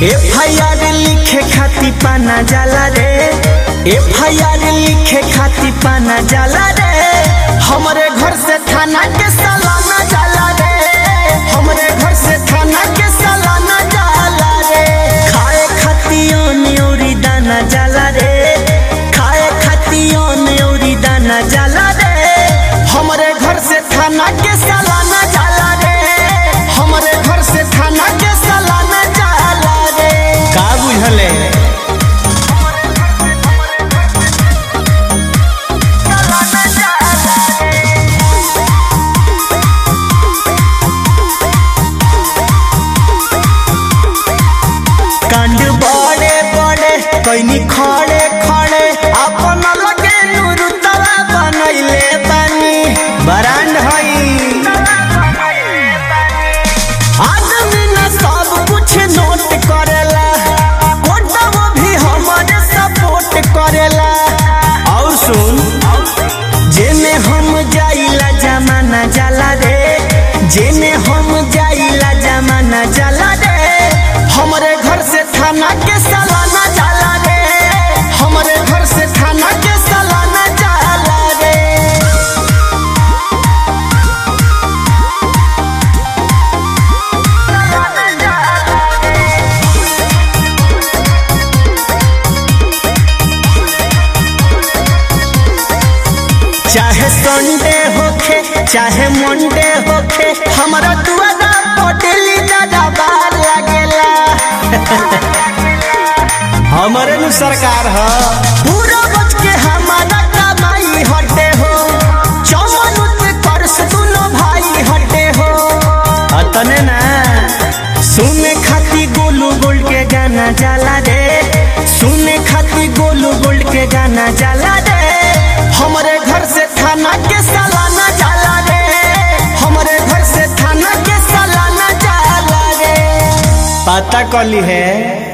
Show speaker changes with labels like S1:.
S1: F I R लिखे खाती पाना जाला रे एफ आई आर लिखे खाती पाना जाला रे हमरे घर से थाना के सालाना जाला रे हमरे घर से थाना के सालाना जाला रे खाए खाती न्योरी दाना जाला रे खाए खाती न्योरी दाना जाला रे हमरे घर से थाना के सालाना जाला रे हमरे घर से थाना के सालाना जाला रे का बुझले कांड बड़े बड़े कैनी खड़े खड़े अपन लगे नुरुतवा बनैले बानी बरांड हई आदमी न सब कुछ नोट करेला कोटवा भी हमारे सपोर्ट करेला और सुन जेने हम जाइला जमाना जाला रे जेने हम जाइला जमाना जाला रे हमरे घर से थाना के सालाना जाला रे हमरे घर से थाना के सालाना जाला रे चाहे संडे होखे चाहे मंडे होखे हमारा दुआरा पटेली दादा बार लागेला हमारे नु सरकार ह पूरा बच के हमारा कमाई हटे हो चौवन उते कर्स दुनो भाई हटे हो अतने ना सुने खाती गोलू गोल्ड के गाना जाला रे सुने खाती गोलू गोल्ड के गाना जाला रे हमरे घर से थाना के सालाना जाला रे हमरे घर से थाना के सालाना जाला रे पता कली है